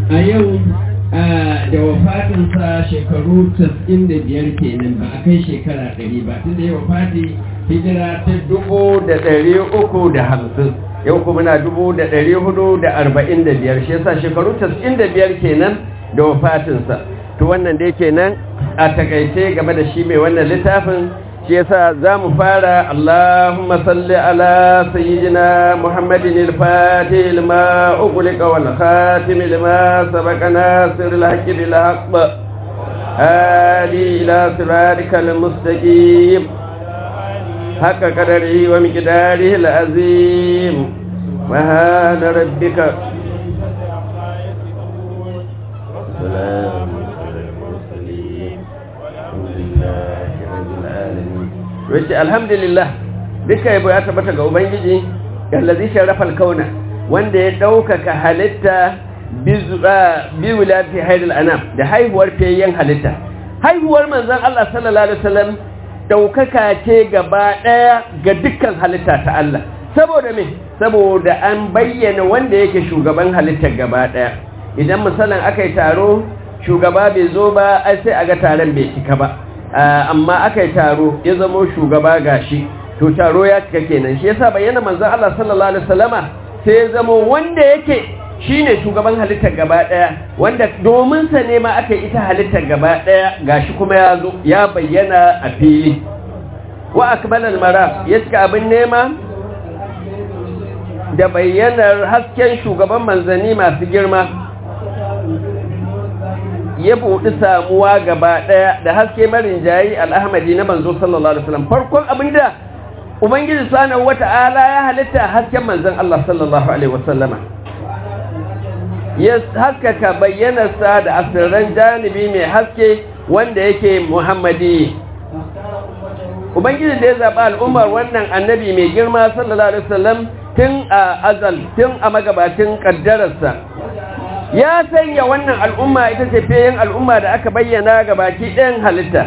a yau da wafatinsa shekaru 95 kenan ba a kai shekara 100 ba tun da ya wafati hijira ta dubu da ɗari uku da hamsin yau kuma na dubu da ɗari hudu da arba'in da biyar shi yasa shekaru 95 kenan da wafatinsa to wannan dai kenan a takaice game da shi mai wannan littafin shi yasa za mu fara Allahumma salli ala sayyidina Muhammadin al-Fatih lima ughliqa wal khatim lima sabaqa nasir al-haqqi bil haqq hadi ila siratikal mustaqim haqqa qadarihi wa miqdarihi al-azim wa hada rabbika salam wace alhamdulillah duka yabo ya tabbata ga ubangiji gallazi sharafal kauna wanda ya ɗaukaka halitta bi wulati hairul anam da haihuwar fiyayyen halitta haihuwar manzon Allah sallallahu alaihi wasallam ɗaukaka ce gaba ɗaya ga dukkan halitta ta Allah saboda me saboda an bayyana wanda yake shugaban halittar gaba ɗaya idan misalan aka yi taro shugaba bai zo ba ai sai a ga taron bai cika ba amma aka yi taro ya zama shugaba gashi to taro ya cika kenan shi yasa bayyana manzon Allah sallallahu alaihi wasallama sai ya zama wanda yake shine shugaban halittar gaba daya wanda domin sa ne ma aka yi ita halittar gaba daya gashi kuma ya zo ya bayyana a fili wa akmal al maraf ya cika abin nema da bayyanar hasken shugaban manzanni masu girma ya buɗi samuwa gaba ɗaya da haske marin jayi al'ahmadi na manzo sallallahu alaihi wasallam farkon abinda ubangiji subhanahu wata'ala ya halitta hasken manzon Allah sallallahu alaihi wasallama ya haskaka bayyanarsa da asirran janibi mai haske wanda yake muhammadi ubangiji da ya zaɓa al'ummar wannan annabi mai girma sallallahu alaihi wasallam tun a azal tun a magabacin ƙaddararsa ya sanya wannan al'umma ita ce fiye al'umma da aka bayyana ga baki ɗayan halitta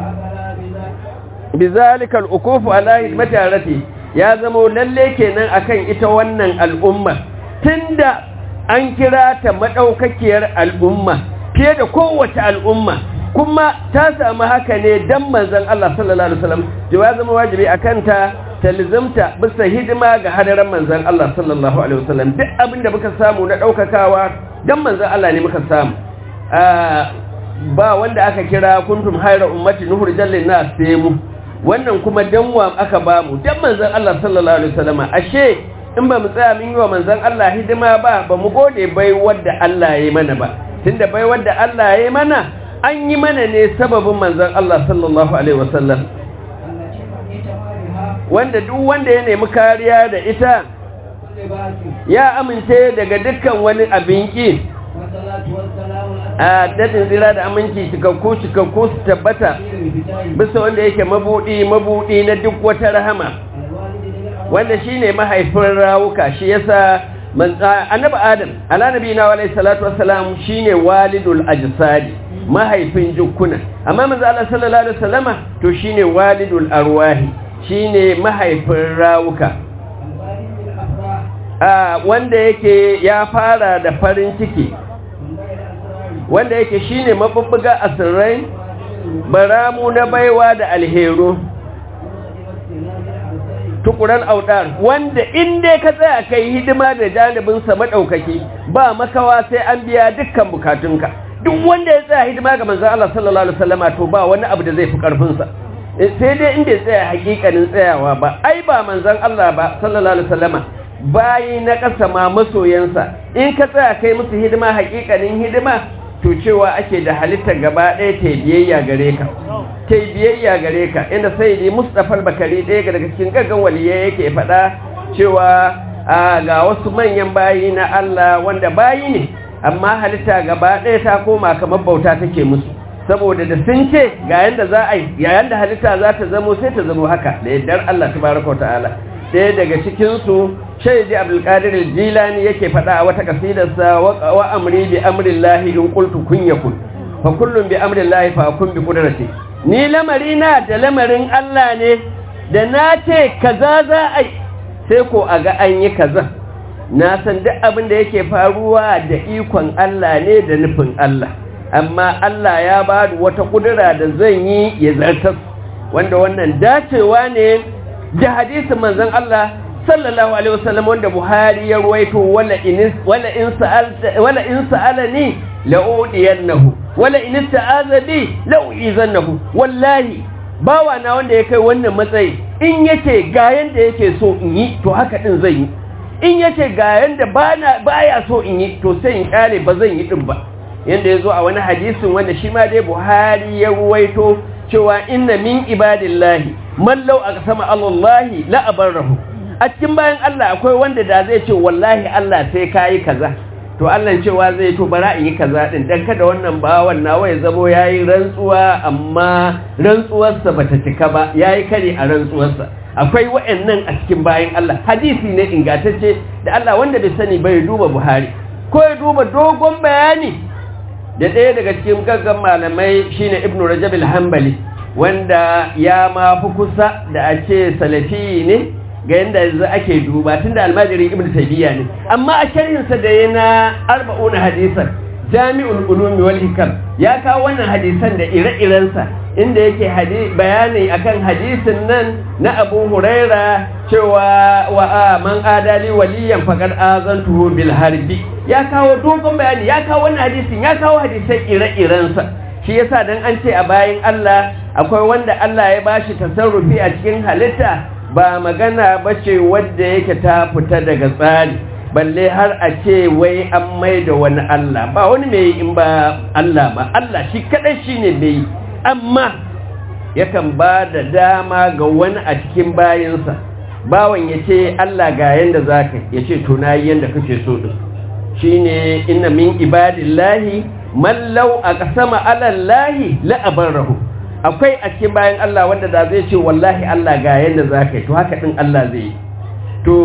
bizalika al'ukufu ala hidmati arati ya zama lalle kenan akan ita wannan al'umma tunda an kira ta madaukakiyar al'umma fiye da kowace al'umma kuma ta samu haka ne dan manzon Allah sallallahu alaihi wasallam ya zama wajibi akan ta talizamta bisa hidima ga hadaran manzon Allah sallallahu alaihi wasallam duk abinda muka samu na daukakawa dan manzon Allah ne muka samu ba wanda aka kira kuntum hayra ummati nuhur jallin nas sai mu wannan kuma danwa aka ba mu dan manzon Allah sallallahu alaihi wasallam ashe in ba mu tsaya mun yi wa manzon Allah hidima ba ba mu gode bai wanda Allah ya yi mana ba tunda bai wanda Allah ya yi mana an yi mana ne sababin manzon Allah sallallahu alaihi wasallam wanda duk wanda ya nemi kariya da ita ya amince daga dukkan wani abin ki a dadin zira da aminci cikakku cikakku su tabbata bisa wanda yake mabudi mabudi na duk wata rahama wanda shine mahaifin rawuka shi yasa annabi adam ala nabiyina wa alayhi salatu wassalam shine walidul ajsadi mahaifin jukkuna amma manzo Allah sallallahu alaihi wasallama to shine walidul arwahi shine mahaifin rawuka wanda yake ya fara da farin ciki wanda yake shine mabubbuga asirrai baramu na baiwa da alheru tukuran audar wanda inda ka tsaya kai hidima da janibinsa madaukaki ba makawa sai an biya dukkan bukatunka duk wanda ya tsaya hidima ga manzon Allah sallallahu alaihi wasallama to ba wani abu da zai fi karfin sa sai dai inda ya tsaya hakikanin tsayawa ba ai ba manzon Allah ba sallallahu alaihi wasallama bayi na ƙasa ma masoyansa in ka tsaya kai musu hidima hakikanin hidima to cewa ake da halitta gaba ɗaya ta biyayya gare ka ta biyayya gare ka inda sai dai Mustapha Bakari ɗaya daga cikin gaggan waliyai yake faɗa cewa ga wasu manyan bayi na Allah wanda bayi ne amma halitta gaba ɗaya ta koma kamar bauta take musu saboda da sun ce ga yanda za a yi yayin da halitta za ta zamo sai ta zamo haka da yardar Allah tabaraka wa ta'ala ɗaya daga cikinsu shaidi abdulkadir jilani yake faɗa a wata kasidarsa wa amri bi amrillahi in qultu kun yakun fa kullum bi amrillahi fa kun bi qudrati ni lamari na da lamarin Allah ne da na ce kaza za a yi sai ko a ga an yi kaza na san duk abin da yake faruwa da ikon Allah ne da nufin Allah amma Allah ya ba da wata kudura da zan yi ya zartas wanda wannan dacewa ne da hadisin manzon Allah sallallahu alaihi wasallam wanda Buhari ya ruwaito wala in wala in sa'alta wala in sa'alani la'udiyannahu wala in ista'aza bi la'uizannahu wallahi bawa na wanda ya kai wannan matsayi in yace ga yanda yake so in yi to haka din zan yi in yace ga yanda bana baya so in yi to sai in kare ba zan yi din ba yanda yazo a wani hadisin wanda shi ma dai Buhari ya ruwaito cewa inna min ibadillahi man law aqsama allahi la abarrahu a cikin bayan Allah akwai wanda da zai ce wallahi Allah sai kai kaza to Allah cewa zai to bara in yi kaza din dan kada wannan bawan nawa ya zabo yayi rantsuwa amma rantsuwarsa bata cika ba yayi kare a rantsuwarsa akwai wa'annan a cikin bayan Allah hadisi ne ingantacce da Allah wanda bai sani bai duba Buhari ko ya duba dogon bayani da ɗaya daga cikin gaggan malamai shine Ibn Rajab al-Hanbali wanda ya ma fi kusa da a ce salafi ne ga yadda yanzu ake duba tun da almajirin ibn taymiya ne amma a sharhinsa da yana arba'una hadisan jami'ul ulumi wal hikam ya kawo wannan hadisan da ire-irensa inda yake bayani akan hadisin nan na Abu Huraira cewa wa man adali waliyan faqad azantuhu bil harbi ya kawo dogon bayani ya kawo wannan hadisin ya kawo hadisan ire-irensa shi yasa dan an ce a bayan Allah akwai wanda Allah ya bashi tasarrufi a cikin halitta ba magana ba ce wadda yake ta fita daga tsari balle har a ce wai an mai da wani Allah ba wani mai in ba Allah ba Allah shi kadai shi ne mai amma yakan ba da dama ga wani a cikin bayansa bawan ya ce Allah ga yanda za ka ya ce tuna yanda kake so ɗin shi ne ina min ibadillahi mallau a ƙasama alallahi la'abar rahu akwai a cikin bayan Allah wanda da zai ce wallahi Allah ga yadda za ka yi to haka ɗin Allah zai yi to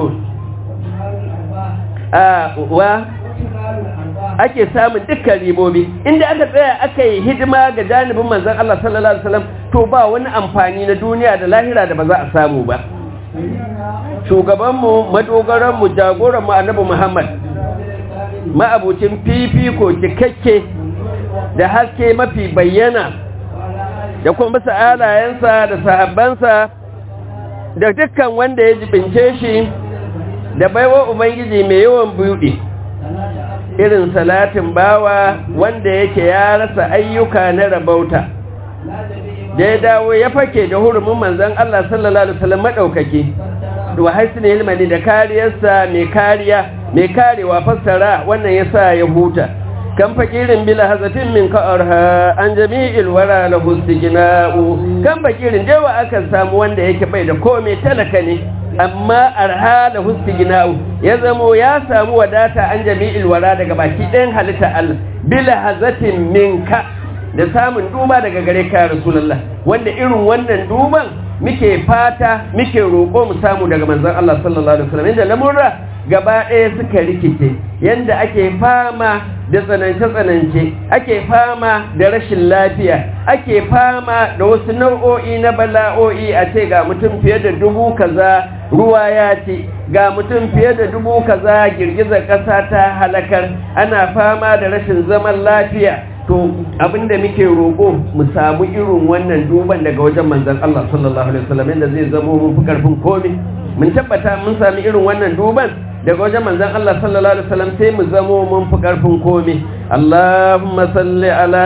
a wa ake samun dukkan ribobi inda aka tsaya aka yi hidima ga janibin manzan Allah sallallahu Alaihi wasallam to ba wani amfani na duniya da lahira da ba za a samu ba shugabanmu madogaranmu jagoranmu annabi Muhammad ma'abucin fifiko cikakke da haske mafi bayyana da kuma bisa alayensa da sahabbansa da dukkan wanda ya jibince shi da baiwa ubangiji mai yawan buɗe irin salatin bawa wanda yake ya rasa ayyuka na rabauta da ya dawo ya fake da hurumin manzan Allah sallallahu alaihi wasallam madaukake da haisin ilmani da kariyarsa mai kariya mai karewa fassara wannan yasa ya huta kan fakirin bila hazatin min ka'arha an jami'il wara lahu istighna'u kan fakirin dewa aka samu wanda yake bai da komai talaka ne amma arha lahu istighna'u ya zamo ya samu wadata an jami'il wara daga baki ɗayan halitta Allah bila hazatin minka da samun duba daga gare ka rasulullah wanda irin wannan duban muke fata muke roƙo mu samu daga manzon Allah sallallahu alaihi wasallam inda lamurra gaba ɗaya suka rikice yanda ake fama da tsanance-tsanance ake fama da rashin lafiya ake fama da wasu nau'o'i na bala'o'i a ce ga mutum fiye da dubu kaza ruwa ya ce ga mutum fiye da dubu kaza girgizar ƙasa ta halakar ana fama da rashin zaman lafiya to abinda muke roƙo mu samu irin wannan duban daga wajen manzon Allah sallallahu alaihi wasallam inda zai zamo mun fi karfin komai mun tabbata mun sami irin wannan duban daga wajen manzon Allah sallallahu alaihi wasallam sai mu zamo mun fi karfin komai Allahumma salli ala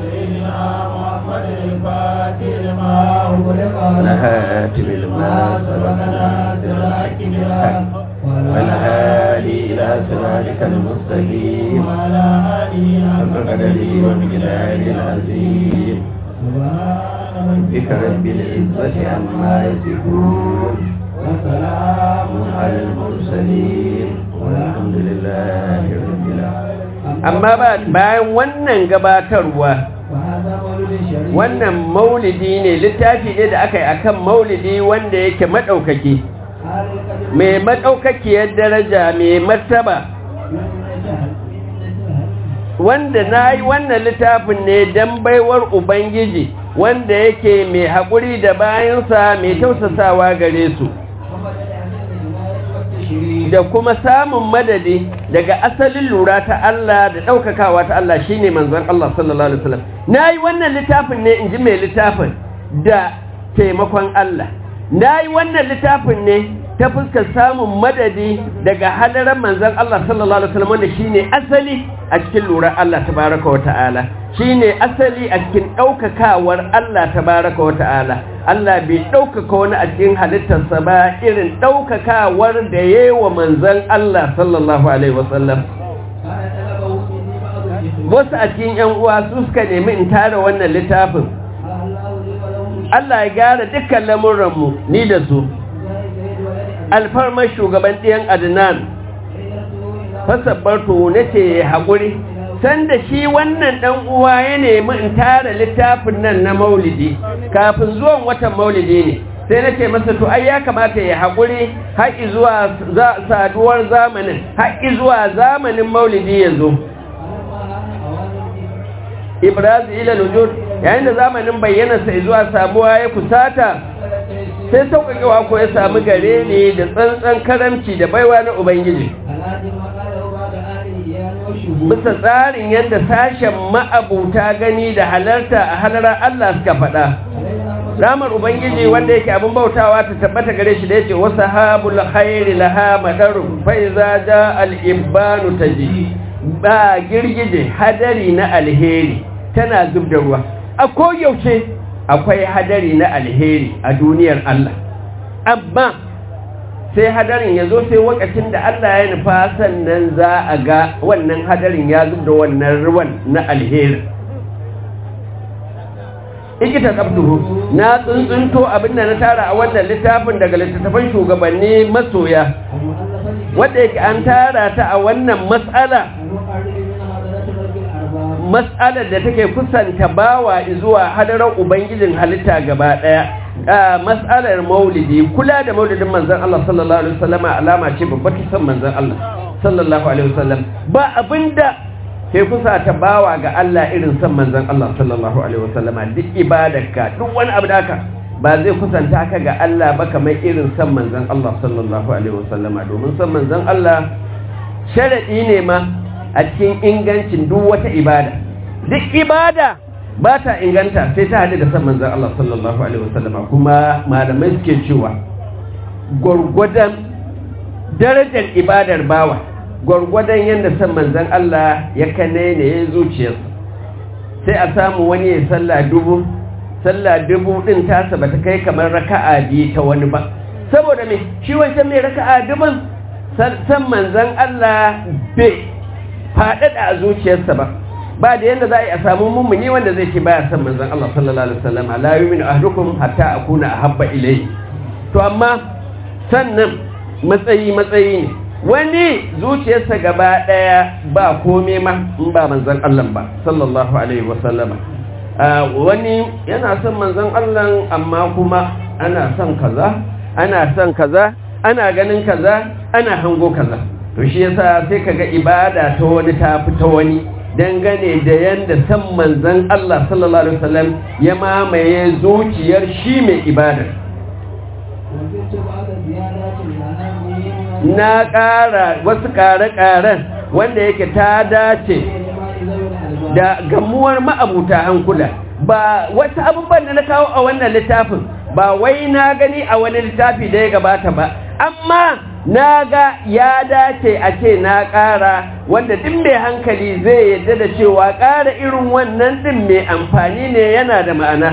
نهاتم الماء والهادي إلى صراطك المستقيم وعلى آله حق قدره ومقداره العظيم سبحان ربك رب العزة عما يصفون وسلام على المرسلين والحمد لله رب العالمين amma bayan wannan gabatarwa wannan maulidi ne littafi ne da aka yi akan maulidi wanda yake maɗaukaki mai maɗaukakiyar daraja mai martaba wanda na yi wannan littafin ne don baiwar ubangiji wanda yake mai haƙuri da bayansa mai tausasawa gare su da kuma samun madadi daga asalin lura ta Allah da ɗaukakawa ta Allah shine manzon Allah sallallahu alaihi wasallam nayi wannan littafin ne in ji mai littafin da taimakon Allah nayi wannan littafin ne ta fuskar samun madadi daga hadaran manzon Allah sallallahu alaihi wasallam wanda shine asali a cikin lura Allah tabaraka wa ta'ala shine asali a cikin daukakawar Allah tabaraka wa ta'ala Allah bai daukaka wani a cikin halittarsa ba irin daukakawar da yayi wa manzon Allah sallallahu alaihi wasallam wasu a cikin yan uwa su suka nemi in tara wannan littafin Allah ya gyara dukkan lamuranmu ni da su alfarmar shugaban ɗiyan adnan fasabbarto na ce haƙuri sanda shi wannan ɗan uwa ya nemi in tara littafin nan na maulidi kafin zuwan watan maulidi ne sai na ce masa to ai ya kamata ya haƙuri haƙi zuwa saduwar zamanin haƙi zuwa zamanin maulidi ya zo ibrazu ila lujud yayin da zamanin bayyana sai zuwa sabuwa ya kusata sai sauƙaƙewa ko ya sami gare ne da tsantsan karamci da baiwa na ubangiji bisa tsarin yadda sashen ma'abuta gani da halarta a halarar Allah suka faɗa ramar ubangiji wanda yake abin bautawa ta tabbata gare shi da yake wasu habul khairi laha madaru faiza ja al-ibanu taji ba girgije hadari na alheri tana zub da ruwa a koyaushe akwai hadari na alheri a duniyar Allah amma sai hadarin ya zo sai wakacin da Allah ya nufa sannan za a ga wannan hadarin ya zub da wannan ruwan na alheri ikita tsabtuhu na tsuntsunto abinda na tara a wannan littafin daga littattafan shugabanni masoya wadda yake an tara ta a wannan matsala mas'alar da take kusanta bawa zuwa hadarar ubangijin halitta gaba daya mas'alar maulidi kula da maulidin manzon Allah sallallahu alaihi wasallam alama ce babbar san manzon Allah sallallahu alaihi wasallam ba abinda ke kusata bawa ga Allah irin san manzon Allah sallallahu alaihi wasallam duk ibadarka duk wani abu da ka ba zai kusanta ka ga Allah ba kamar irin san manzon Allah sallallahu alaihi wasallam domin san manzon Allah sharadi ne ma a cikin ingancin duk wata ibada duk ibada ba ta inganta sai ta haɗu da san manzan Allah sallallahu alaihi wasallam kuma malamai suke cewa gwargwadon darajar ibadar bawa gwargwadon yadda san manzan Allah ya kane ne ya zuciyarsa sai a samu wani ya sallah dubu sallah dubu din tasa ba ta kai kamar raka'a biyu ta wani ba saboda me shi wancan mai raka'a dubun san manzan Allah bai faɗaɗa a zuciyarsa ba ba da yadda za a yi a samu mummuni wanda zai ce baya son manzon Allah sallallahu alaihi wasallam la yu'minu ahadukum hatta akuna ahabba ilayhi to amma sannan matsayi matsayi ne wani zuciyarsa gaba daya ba kome ma in ba manzon Allah ba sallallahu alaihi wasallama wani yana son manzon Allah amma kuma ana son kaza ana son kaza ana ganin kaza ana hango kaza to shi yasa sai kaga ibada ta wani ta fi ta wani dangane da yanda san manzon Allah sallallahu alaihi wasallam ya mamaye zuciyar shi mai ibada na ƙara wasu ƙare-ƙaren wanda yake ta dace da gamuwar ma'abuta hankula ba wasu abubuwan da na kawo a wannan littafin ba wai na gani a wani littafi da ya gabata ba amma na ga ya dace a ce na ƙara wanda ɗin mai hankali zai yadda da cewa ƙara irin wannan ɗin mai amfani ne yana da ma'ana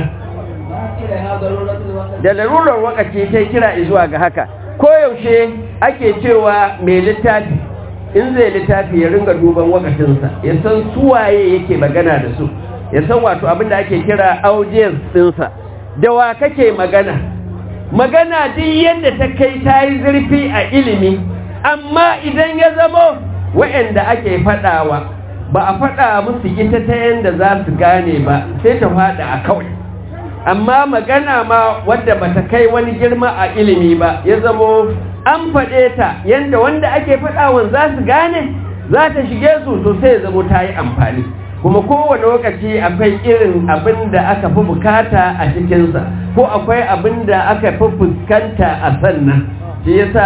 da larurar wakaci ta kira zuwa ga haka koyaushe ake cewa mai littafi in zai littafi ya ringa duban wakacinsa ya san suwaye yake magana da su ya san wato abin da ake kira audience ɗinsa da wa kake magana magana duk yadda ta kai ta yi zurfi a ilimi amma idan ya zamo wa'anda ake faɗawa ba a faɗa musu ita ta yadda za su gane ba sai ta faɗa a kawai amma magana ma wadda bata kai wani girma a ilimi ba ya zamo an faɗe ta yadda wanda ake faɗawan za su gane za ta shige su to sai ya zamo ta yi amfani kuma kowane lokaci akwai irin abin da aka fi bukata a cikinsa ko akwai abin da aka fi fuskanta a sannan shi yasa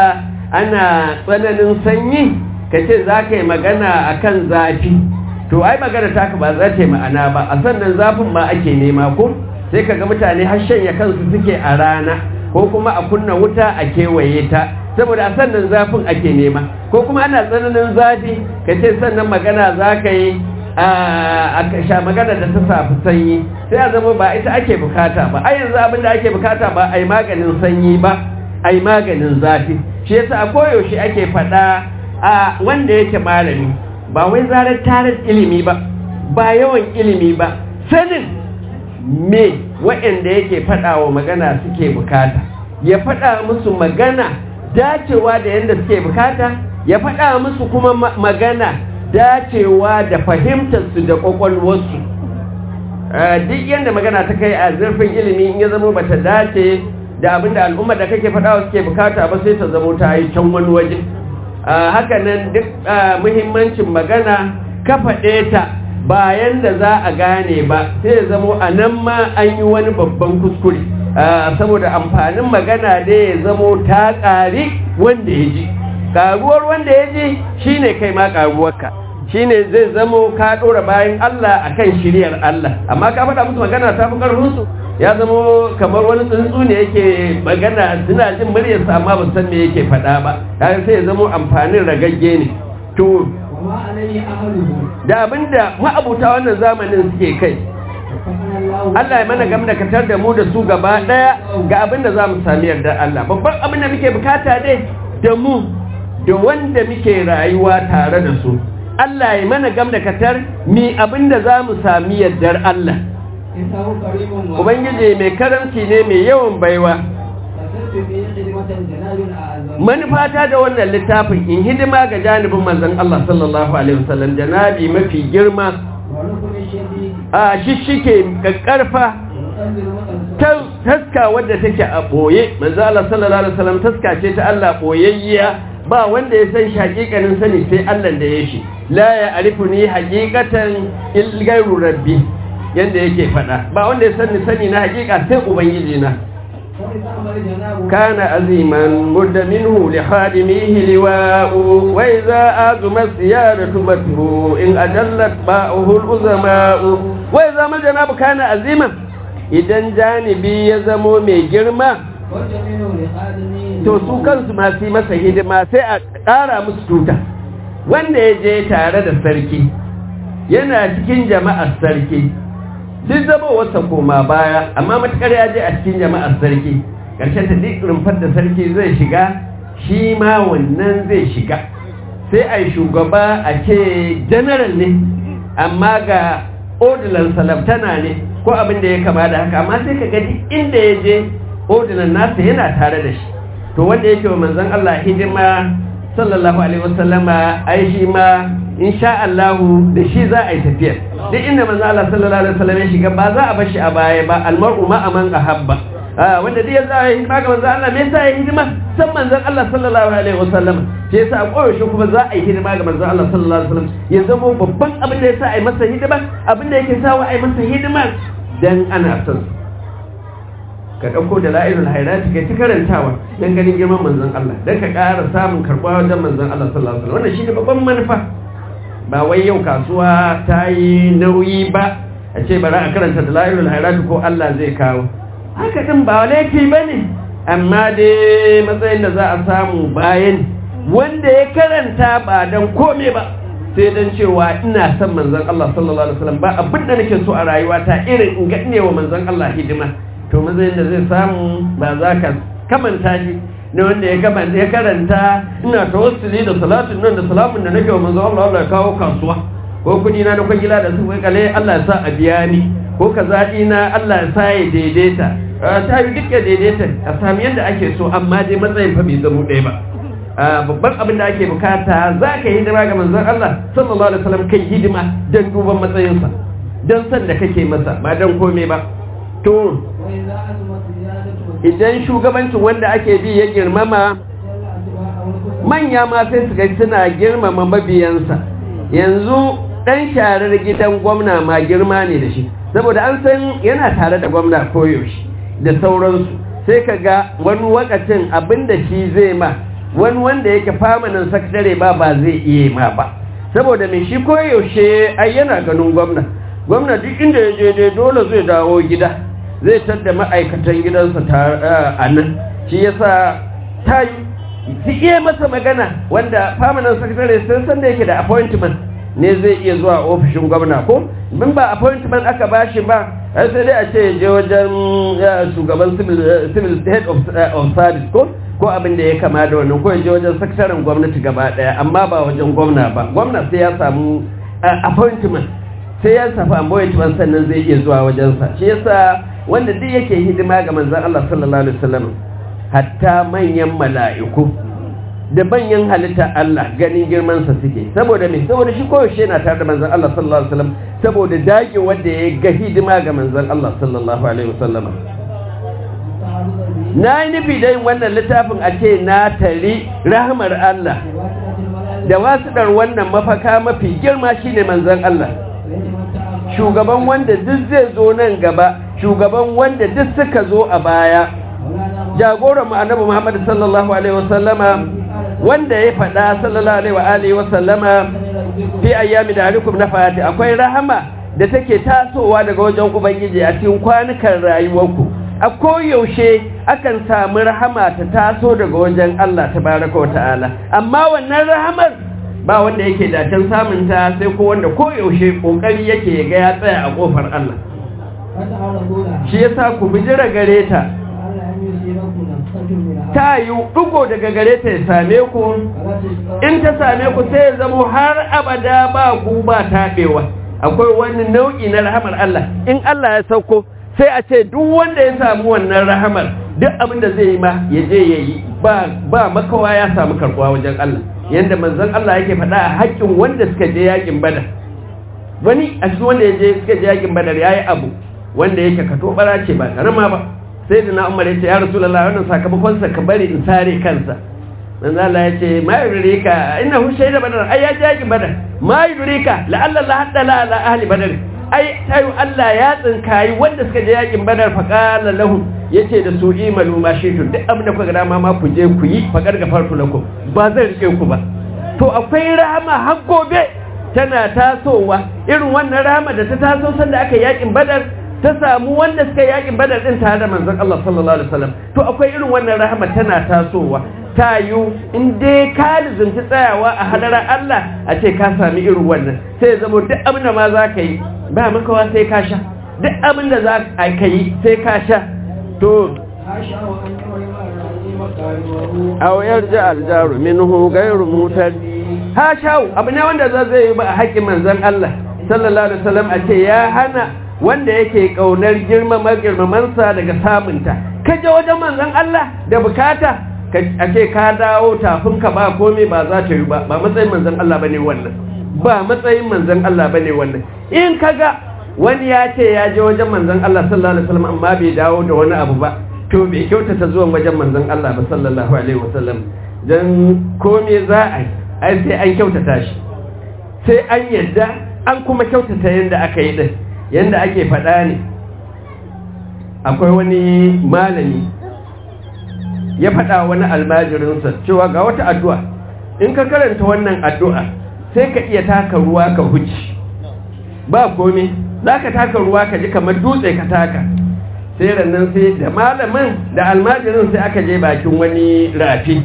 ana tsananin sanyi ka ce za ka yi magana a kan zafi to ai magana taka ba za ta yi ma'ana ba a sannan zafin ma ake nema ko sai ka ga mutane har shanya kansu suke a rana ko kuma a kunna wuta a kewaye ta saboda a sannan zafin ake nema ko kuma ana tsananin zafi ka ce sannan magana za ka yi a sha magana da ta safi sanyi sai a zama ba ita ake bukata ba a yanzu abin da ake bukata ba a yi maganin sanyi ba a yi maganin zafi shi yasa a koyaushe ake faɗa a wanda yake malami ba wai zarar tarar ilimi ba ba yawan ilimi ba sanin me waɗanda yake faɗa wa magana suke bukata ya faɗa musu magana dacewa da yadda suke bukata ya faɗa musu kuma magana dacewa da fahimtarsu da ƙwaƙwalwarsu duk yadda magana ta kai a zurfin ilimi in ya zama bata dace da abin da al'umma da kake faɗawa suke bukata ba sai ta zama ta yi can wani waje haka nan duk muhimmancin magana ka faɗe ta bayan da za a gane ba sai ya zamo a nan ma an yi wani babban kuskure saboda amfanin magana da ya zamo ta ƙari wanda ya ji ƙaruwar wanda ya ji shi ne kai ma ƙaruwarka shi ne zai zamo ka ɗora bayan Allah a kan shiriyar Allah amma ka faɗa musu magana ta fi ƙarfinsu ya zamo kamar wani tsuntsu ne yake magana suna jin muryarsa amma ba san me yake faɗa ba sai ya zamo amfanin ragagge ne to da abinda ma'abuta wannan zamanin suke kai Allah ya mana gam da katar da mu da su gaba daya ga abinda za mu sami yarda Allah babban abin da muke bukata dai da mu da wanda muke rayuwa tare da su Allah ya mana gam da katar mi abinda za mu sami yardar Allah Ubangiji mai karanci ne mai yawan baiwa manufata da wannan littafin in hidima ga janibin manzon Allah sallallahu alaihi wasallam janabi mafi girma a shishike kakkarfa taska wadda take a boye manzon Allah sallallahu alaihi wasallam taska ce ta Allah boyayya ba wanda ya san shi hakikanin sani sai Allah da ya shi la ya arifuni hakikatan ilgairu rabbi yanda yake fada ba wanda ya sani sani na hakika sai ubangiji na كان عظيما مد منه لخادميه لواء وإذا آزم السيادة مده إن أجلت باؤه الأزماء وإذا ما الجناب كان عظيما idan janibi ya zamo mai girma to su kansu masu yi masa hidima sai a ƙara musu tuta wanda ya je tare da sarki yana cikin jama'ar sarki duk zama wasa koma baya amma matukar ya je a cikin jama'ar sarki ƙarshen ta duk rumfar da sarki zai shiga shi ma wannan zai shiga sai a yi shugaba a ce general ne amma ga odilan salabtana ne ko abin da ya kama da haka amma sai ka gadi inda ya je odilan nasa yana tare da shi to wanda yake wa manzon Allah hidima sallallahu alaihi wasallama ai shi ma insha Allah da shi za a yi tafiyar duk inda manzo Allah sallallahu alaihi wasallam ya shiga ba za a bar shi a baya ba almar'u ma aman ahabba wanda dai za a yi hidima ga manzo Allah me yasa ya hidima san manzon Allah sallallahu alaihi wasallam sai yasa a koyaushe kuma za a yi hidima ga manzo Allah sallallahu alaihi wasallam ya zama babban abin da yasa a yi masa hidima abin da yake sawa a yi masa hidima dan ana son ka ɗauko da la'ilul hairati kai ta karantawa don ganin girman manzon Allah don ka ƙara samun karɓa wajen manzon Allah sallallahu alaihi wasallam wannan shi ne babban manufa ba wai yau kasuwa ta yi nauyi ba a ce bari a karanta da la'ilul hairati ko Allah zai kawo haka ɗin ba laifi ba ne amma dai matsayin da za a samu bayan wanda ya karanta ba don kome ba sai don cewa ina son manzon Allah sallallahu alaihi wasallam ba abin da nake so a rayuwata irin in ga ne wa manzon Allah hidima to matsayin da zai samu ba za ka kamanta shi na wanda ya kamanta ya karanta ina tawassuli da salatin nan da salamun da nake wa manzo Allah Allah ya kawo kasuwa ko kudi na na kwangila da su kale Allah ya sa a biya ni ko kaza na Allah ya sa ya daidaita ta yi duk ya daidaita a sami yadda ake so amma dai matsayin fa bai zamo ɗaya ba babban abin da ake bukata za ka yi hidima ga manzon Allah sallallahu alaihi wasallam kai hidima don duban matsayinsa don san da kake masa ba don komai ba to idan shugabancin wanda ake bi ya girmama manya ma sai su gai suna girmama mabiyansa yanzu dan sharar gidan gwamna ma girma ne da shi saboda an san yana tare da gwamna koyaushe da sauransu sai ka ga wani wakacin abinda shi zai ma wani wanda yake famanin sakatare ba ba zai iya ma ba saboda mai shi koyaushe ai yana ganin gwamna gwamna duk inda ya je dai dole zai dawo gida zai tadda ma'aikatan gidansa a nan shi yasa ta yi su iya masa magana wanda famanin sakatare sun san da yake da appointment ne zai iya zuwa ofishin gwamna ko min ba appointment aka bashi ba sai dai a ce je wajen shugaban civil head of service ko ko abin da ya kama da wannan ko je wajen sakataren gwamnati gaba daya amma ba wajen gwamna ba gwamna sai ya samu appointment sai ya samu appointment sannan zai iya zuwa wajensa shi yasa wanda duk yake hidima ga manzon Allah sallallahu alaihi wasallam hatta manyan mala'iku da manyan halitta Allah ganin girmansa suke saboda me saboda shi koyaushe yana tare da manzon Allah sallallahu alaihi wasallam saboda dage wanda ya ga hidima ga manzon Allah sallallahu alaihi wasallam na yi nufi da yin wannan littafin a ce na tari rahmar Allah da wasuɗar wannan mafaka mafi girma shine manzon Allah shugaban wanda duk zai zo nan gaba shugaban wanda duk suka zo a baya jagoran mu annabi Muhammad sallallahu alaihi wasallama wanda ya faɗa sallallahu alaihi wa alihi wasallama fi ayyami da alikum na fati akwai rahama da take tasowa daga wajen ubangiji a cikin kwanukan rayuwarku a koyaushe akan samu rahama ta taso daga wajen Allah tabaraka wata'ala amma wannan rahamar ba wanda yake da can samun ta sai ko wanda koyaushe kokari yake ga ya tsaya a kofar Allah shi yasa ku bijira gare ta ta yi ɗugo daga gare ta ya same ku in ta same ku sai ya zamo har abada ba ku ba taɓewa akwai wani nau'i na rahamar Allah in Allah ya sauko sai a ce duk wanda ya samu wannan rahamar duk abin da zai yi ma ya je ya yi ba makawa ya samu karɓuwa wajen Allah yadda manzon Allah yake faɗa a haƙƙin wanda suka je yaƙin badar wani a cikin wanda ya je suka je yaƙin badar ya yi abu wanda yake kato bara ce ba karama ba sai da na umar ya ce ya rasulallah wannan sakamakonsa ka bari in sare kansa manzo Allah ya ce ma yurika inna hu shayda badar ai ya jaki badar ma yurika la'alla la hadda la ala ahli badar ai tayu Allah ya tsinkayi wanda suka je yakin badar fa qala lahum yace da su imalu ma shitu duk abin da kuka dama ma ku je ku yi fa garga farku lakum ba zan rike ku ba to akwai rahama har gobe tana tasowa irin wannan rahama da ta taso sanda aka yakin badar ta samu wanda suka yakin badar din tare da manzon Allah sallallahu alaihi wasallam to akwai irin wannan rahama tana tasowa ta yi in dai ka lizinci tsayawa a hadarar Allah a ce ka sami irin wannan sai zama duk abin da ma za ka yi ba makawa sai ka sha duk abin da za ka yi sai ka sha to a wayar ji aljaru minhu gairu mutar ha shawo abu ne wanda za zai yi ba a haƙƙin manzon Allah sallallahu alaihi wasallam a ce ya hana wanda yake kaunar girmama girmamansa daga samunta ka je wajen manzon Allah da bukata a ce ka dawo tafin ka ba komai ba za ta yi ba ba matsayin manzon Allah bane wannan ba matsayin manzon Allah bane wannan in kaga wani ya ce ya je wajen manzon Allah sallallahu alaihi wasallam amma bai dawo da wani abu ba to bai kyautata zuwan wajen manzon Allah ba sallallahu alaihi wasallam dan komai za a yi ai sai an kyautata shi sai an yadda an kuma kyautata yanda aka yi din yanda ake faɗa ne akwai wani malami ya faɗa wani almajirinsa cewa ga wata addu'a in ka karanta wannan addu'a sai ka iya taka ruwa ka huci ba komai za ka taka ruwa ka ji kamar dutse ka taka sai rannan sai da malamin da almajirin sai aka je bakin wani rafi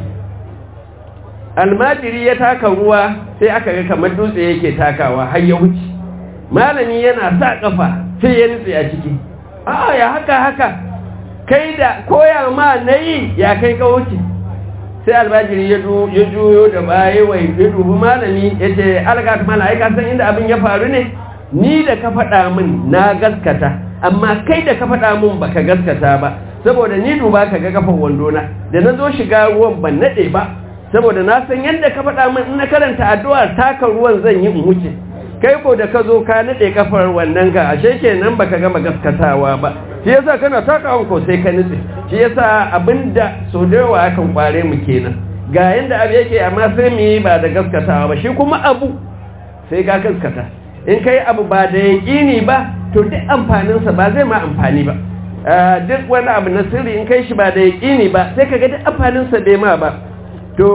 almajiri ya taka ruwa sai aka ga kamar dutse yake takawa har ya wuce malami yana sa kafa sai ya nutse a ciki a ya haka haka kai da koya ma na yi ya kai ka wuce sai albajiri ya juyo da baya wai ya dubi malami ya ce algata mala ai san inda abin ya faru ne ni da ka faɗa min na gaskata amma kai da ka faɗa min baka gaskata ba saboda ni duba ka ga kafan wandona da na zo shiga ruwan ban naɗe ba saboda na san yadda ka faɗa min in na karanta addu'ar taka ruwan zan yi in wuce kai ko da ka zo ka nade kafar wannan ka ashe kenan baka gama gaskatawa ba shi yasa kana takawan ko sai ka nutse shi yasa abinda so da yawa akan kware mu kenan ga yanda abu yake amma sai mu yi ba da gaskatawa ba shi kuma abu sai ka gaskata in kai abu ba da yaƙini ba to duk amfaninsa ba zai ma amfani ba duk wani abu na sirri in kai shi ba da yaƙini ba sai ka ga duk amfaninsa bai ma ba to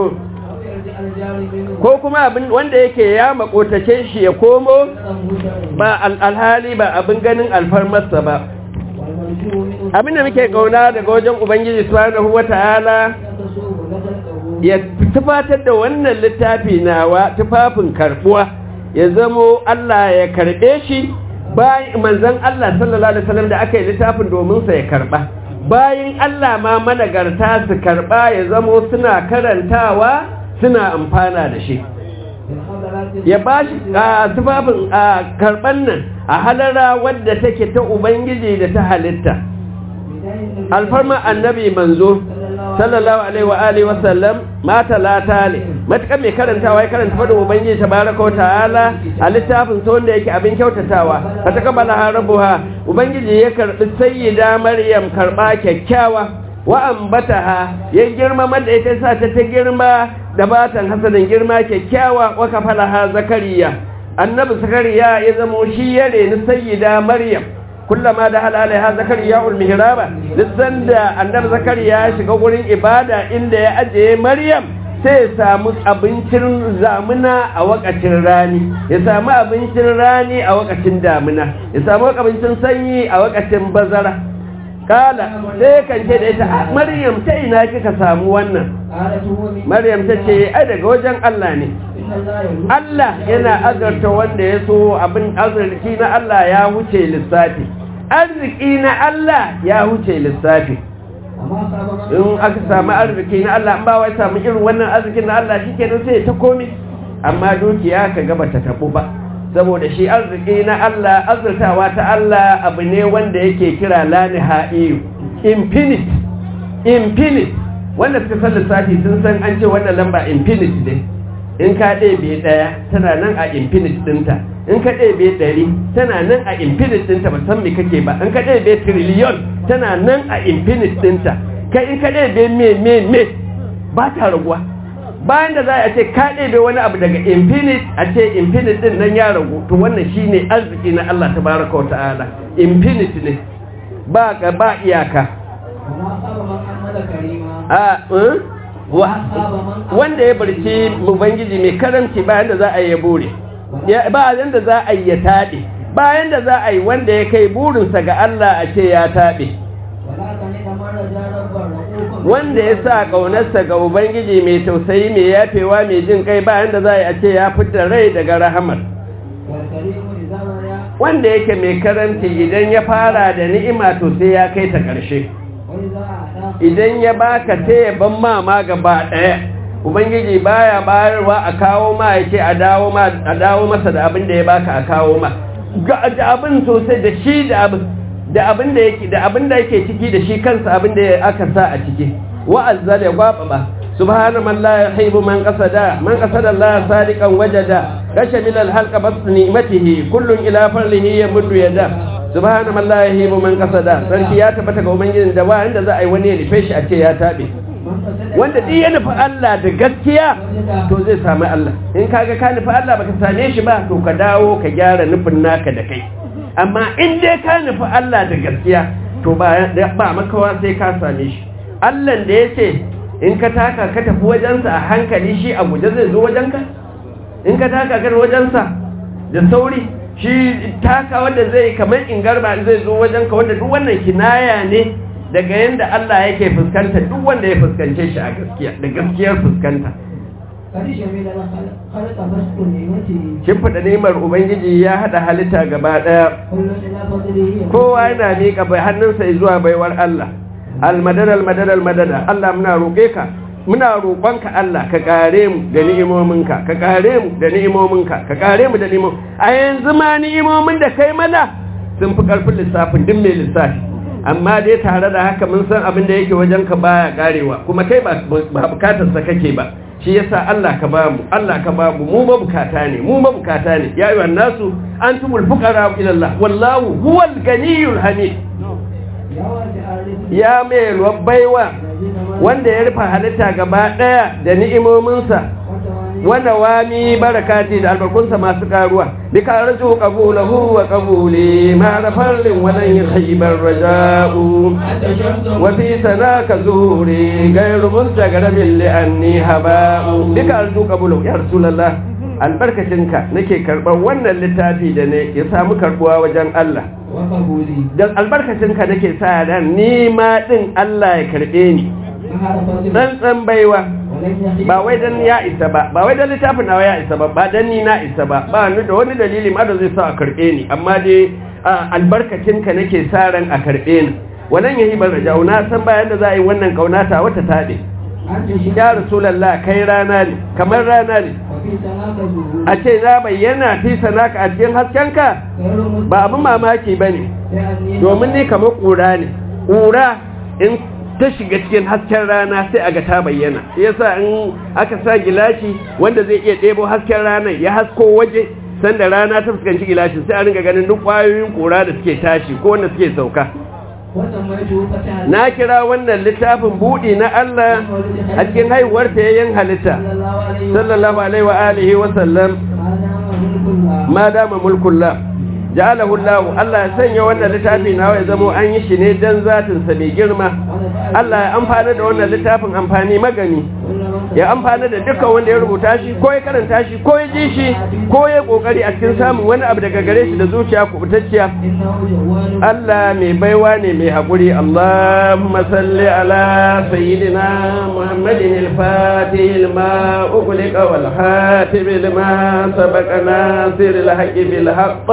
ko kuma abin wanda yake ya makotace shi ya komo ba alhali ba abin ganin alfarmarsa ba abin da muke kauna daga wajen ubangiji subhanahu wata'ala ya tufatar da wannan littafi nawa tufafin karbuwa ya zamo Allah ya karbe shi bayan manzon Allah sallallahu alaihi wasallam da aka yi littafin domin sa ya karba bayan Allah ma managarta su karba ya zamo suna karantawa suna amfana da shi ya ba shi a tufafin a karban nan a halara wadda take ta ubangiji da ta halitta alfarma annabi manzo sallallahu alaihi wa alihi wa sallam mata lata ne matakan mai karantawa ya karanta fadin ubangiji tabaraka wa ta'ala a littafin sa wanda yake abin kyautatawa fa takabala harabuha ubangiji ya karbi sayyida maryam karba kyakkyawa wa ambataha ya girmama da ita sa ta ta girma da batan hasanin girma kyakkyawa wa kafalaha zakariya annabi zakariya ya zamo shi ya reni sayyida maryam kullama da halaliha zakariya ulmihraba lissan da annabi zakariya ya shiga gurin ibada inda ya ajiye maryam sai ya samu abincin zamuna a wakacin rani ya samu abincin rani a wakacin damuna ya samu abincin sanyi a wakacin bazara kala sai kan ce da ita maryam ta ina kika samu wannan maryam ta ce ai daga wajen Allah ne Allah yana azarta wanda ya so abin arziki na Allah ya huce lissafi arziki na Allah ya huce lissafi in aka samu arziki na Allah ba wai samu irin wannan arzikin na Allah shi kenan sai ta komi amma dukiya ka gaba ta tabu ba saboda shi arziki na Allah azurtawa ta Allah abu ne wanda yake kira la nihaiyu infinite infinite wanda suka san lissafi sun san an ce wannan lamba infinite ne in ka ɗebe ɗaya tana nan a infinite ɗinta in ka ɗebe ɗari tana nan a infinite ɗinta ba san me kake ba in ka ɗebe trillion tana nan a infinite ɗinta kai in ka ɗebe me me me ba ta raguwa bayan da za a ce ka ɗebe wani abu daga infinite a ce infinite ɗin nan ya ragu to wannan shine arziki na Allah tabaraka wa ta'ala infinite ne ba ga ba iyaka a wanda ya barci ubangiji mai karamci bayan da za a yi bure bayan da za a yi ya taɗe bayan da za a yi wanda ya kai burinsa ga Allah a ce ya taɗe wanda ya sa ƙaunarsa ga ubangiji mai tausayi mai yafewa mai jin kai bayan da za a yi a ce ya fita rai daga rahamar wanda yake mai karamci idan ya fara da ni'ima to sai ya kai ta ƙarshe idan ya baka sai ya ban mama gaba ɗaya ubangiji baya bayarwa a kawo ma ya ce a dawo ma a dawo masa da abin da ya baka a kawo ma ga da abin sosai da shi da abin da abin da yake da abin da yake ciki da shi kansa abin da aka sa a ciki wa azzal ya gwaba ba subhana man la yuhibbu man qasada man qasada Allah sadiqan wajada kasha min al-halqa bas ni'matihi kullun ila farlihi yamuddu yada subhana man la yuhibbu man qasada sarki ya tabbata ga ubangijin da ba inda za a yi wani ya nufe shi a ce ya tabe wanda duk ya nufi Allah da gaskiya to zai sami Allah in kaga ka nufi Allah baka same shi ba to ka dawo ka gyara nufin naka da kai amma in dai ka nufi Allah da gaskiya to ba ba makawa sai ka same shi Allah da yace in ka taka ka tafi wajensa a hankali shi a guje zai zo wajenka in ka taka ka wajensa da sauri shi taka wanda zai kamar in garba zai zo wajenka wanda duk wannan kinaya ne daga yadda Allah yake fuskanta duk wanda ya fuskance shi a gaskiya da gaskiyar fuskanta shimfiɗa nemar ubangiji ya haɗa halitta gaba ɗaya kowa yana miƙa bai hannunsa zuwa baiwar Allah almadada almadada almadada Allah muna roƙe ka muna roƙonka Allah ka kare mu da ni'imominka ka kare mu da ni'imominka ka kare mu da ni'imomin a yanzu ma ni'imomin da kai mana sun fi ƙarfin lissafin duk mai lissafi amma dai tare da haka mun san abin da yake wajen ka baya karewa kuma kai ba bukatar sa kake ba shi yasa Allah ka ba mu Allah ka ba mu mu mabukata ne mu mabukata ne ya ayyuhan nasu antumul fuqara ila Allah wallahu huwal ganiyul hamid ya mai baiwa wanda ya rufa halitta gaba daya da ni'imominsa wanda wami barakati da albarkunsa masu karuwa bi ka raju qabulahu wa qabuli ma rafarin wa lan yakhibar raja'u wa fi sanaka zuhuri ghayru mustagrabin li anni haba'u bi ka raju qabulahu ya rasulullah albarkacinka nake karɓar wannan littafi da ne ya samu karɓuwa wajen Allah don albarkacinka nake sa ran ni ma ɗin Allah ya karɓe ni tsantsan baiwa ba wai dan ya isa ba ba wai dan littafin nawa ya isa ba ba dan ni na isa ba ba ni da wani dalili ma da zai sa a karɓe ni amma dai albarkacinka nake sa ran a karɓe ni wannan yahi bar rajau na san bayan da za a yi wannan kaunata wata taɗe ya rasulallah kai rana ne kamar rana ne a ce za bayyana fi sanaka a cikin haskenka ba abin mamaki ba ne domin ni kamar ƙura ne ƙura in ta shiga cikin hasken rana sai a ga ta bayyana yasa in aka sa gilashi wanda zai iya ɗebo hasken ranar ya hasko waje sanda rana ta fuskanci gilashin sai a ringa ganin duk ƙwayoyin ƙura da suke tashi ko wanda suke sauka na kira wannan littafin buɗi na Allah a cikin haihuwar tayayyen halitta sallallahu alaihi wa alihi wa sallam ma dama mulkullah ja'alahu Allah Allah ya sanya wannan littafi nawa ya zamo an yi shi ne dan zatin sa mai girma Allah ya amfana da wannan littafin amfani magani ya amfana da dukkan wanda ya rubuta shi ko ya karanta shi ko ya ji shi ko ya kokari a cikin samun wani abu daga gare shi da zuciya kubutacciya Allah mai baiwa ne mai haƙuri Allahumma salli ala sayyidina Muhammadin al-Fatih lima ughliqa wal khatim lima sabaqa nasir al-haqqi bil haqq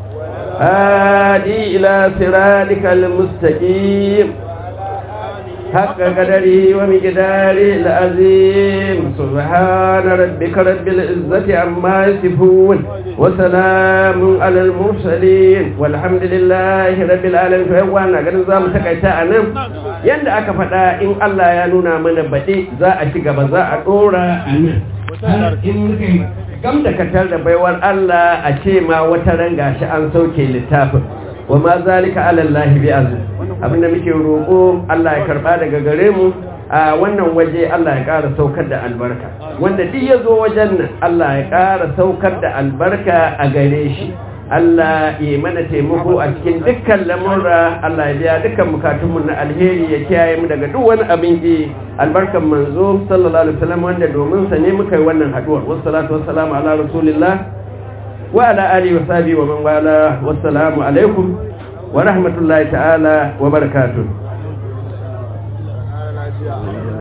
hadi ila siratikal mustaqim حق قدره ومقداره العظيم سبحان ربك رب العزة عما يصفون وسلام على المرسلين والحمد لله رب العالمين فهوانا قد نظام تكيتا أنام يند أكفتا إن الله ينونا من بدي زاء شقب زاء دورا kam da katar da baiwar Allah a ce ma wata ranga shi an sauke littafin wa ma zalika ala Allah bi aziz abinda muke roƙo Allah ya karba daga gare mu a wannan waje Allah ya ƙara saukar da albarka wanda duk ya zo wajen nan Allah ya ƙara saukar da albarka a gare shi Allah ya mana taimako a cikin dukkan lamurra Allah ya biya dukkan bukatunmu na alheri ya kiyaye mu daga duk wani abin ki albarkan manzo sallallahu alaihi wasallam wanda domin sa ne muka yi wannan haduwar wassalatu wassalamu ala rasulillah وعلى آله وصحبه ومن والاه والسلام عليكم ورحمة الله تعالى وبركاته